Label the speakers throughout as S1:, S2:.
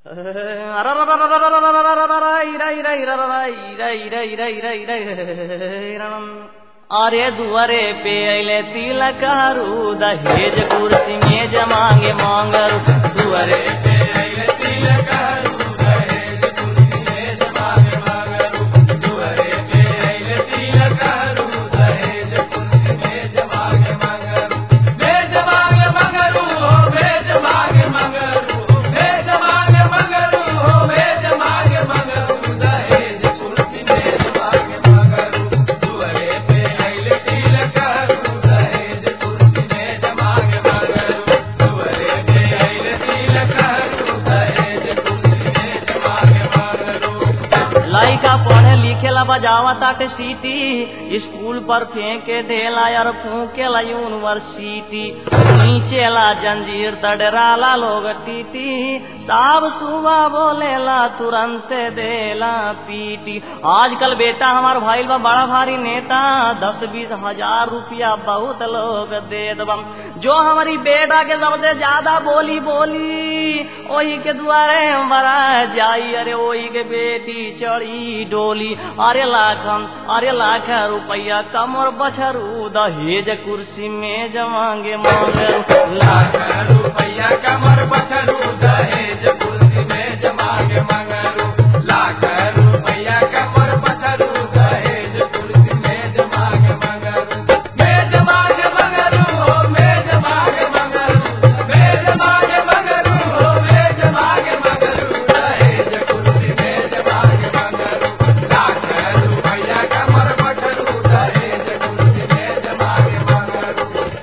S1: अरे दुआरे पे अले तिलक हरू दहेज कुर्सी में जमांगे मांगरू दुआरे पे अइले तिलक हरू, दहेज कुर्सी में जमांगे मांगरू। दुआरे पे अइले तिलक हरू, दहेज कुर्सी में जमांगे मांगरू। भेज मांगे मंगरू हो भेज मांगे मंगरू भेज मांगे मंगरू हो भेज मांगे मंगरू दहेज कुर्सी में जमांगे मंगरू दुआरे पे अइले तिलक हरू, दहेज कुर्सी में जमांगे मंगरू। दुआरे पे अइले तिलक हरू, दहेज कुर्सी में जमांगे मंगरू। लइका पढ़े लिखेला बजावा ताटे सीटी स्कूल पर फेंके देला यार फूकेला यूनिवर्सिटी नीचेला जंजीर तडराला लोग टीटी साब सुबह बोलेला तुरंत देला पीटी आजकल बेटा हमार भाई बा बड़ा भारी नेता दस बीस हजार रुपया बहुत लोग दे दबम जो हमारी बेटा के सबसे ज्यादा बोली बोली वही के द्वारे मरा जाई अरे वही के बेटी चढ़ी डोली अरे लाखम अरे लाख रुपया कमर बछरू दहेज कुर्सी में जमांगे मांगरू लाख रुपया कमर बछरू दहेज कुर्सी में जमांगे मांगरू लाख रुपया कमर बछरू दहेज कुर्सी में जमांगे मांगरू में जमांगे मांगरू हो में जमांगे मांगरू में जमांगे मांगरू हो में जमांगे मांगरू दहेज कुर्सी में जमांगे मांगरू लाख रुपया कमर बछरू दहेज कुर्सी में जमांगे मांगरू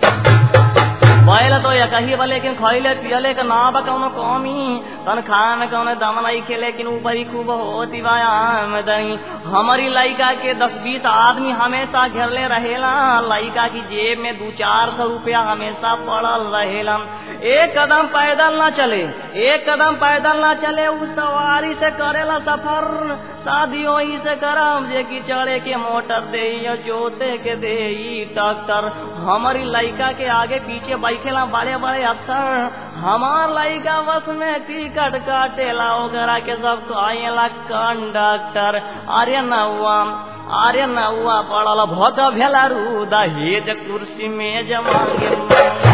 S1: बैल तो या कही बा लेकिन खैले पियले के ना बा कौनो कमी तनख्वाह में कौनो दम नहीं खे लेकिन ऊपर ही खूब होती बा आमदनी हमारी लड़का के दस बीस आदमी हमेशा घेरले रहेला लड़का की जेब में दो चार सौ रुपया हमेशा पड़ल रहेला एक कदम पैदल ना चले एक कदम पैदल ना चले उस सवारी से करेला सफर शादी वही से करम जे की चढ़े के मोटर दे जोते के दे ट्रैक्टर हमारी लड़का के आगे पीछे बैठेला बड़े बड़े अफसर हमार लड़का बस में टिकट काटेला ओकरा के सब कहेला कंडक्टर अरे नौआ अरे नौआ पड़ल भग भेला रू दहेज कुर्सी में जमांगे